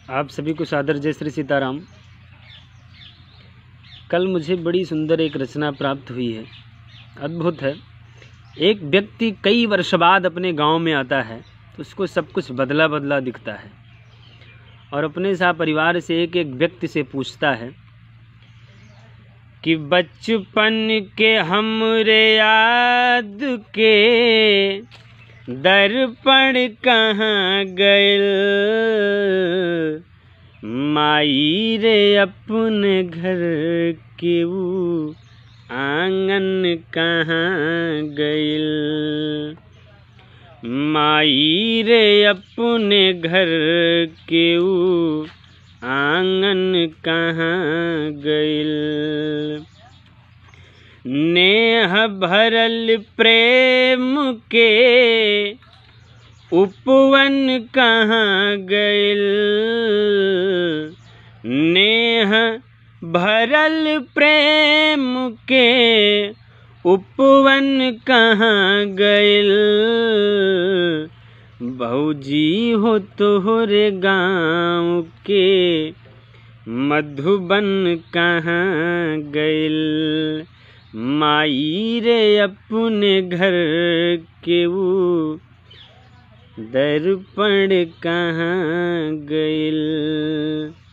आप सभी को सादर जय श्री सीताराम कल मुझे बड़ी सुंदर एक रचना प्राप्त हुई है अद्भुत है एक व्यक्ति कई वर्ष बाद अपने गांव में आता है तो उसको सब कुछ बदला बदला दिखता है और अपने सा परिवार से एक एक व्यक्ति से पूछता है कि बचपन के हमरे याद के दर्पण कहाँ गइल माई रे अपने घर के ऊ आंगन कहाँ गइल माई रे अपने घर के ऊ आंगन कहाँ गइल नेह भरल प्रेम के उपवन कहाँ गइल नेह भरल प्रेम के उपवन कहाँ गइल भौजी हो तोहरे गाँव के मधुबन कहाँ गइल माई रे अपने घर के ऊ दर्पण कहाँ गइल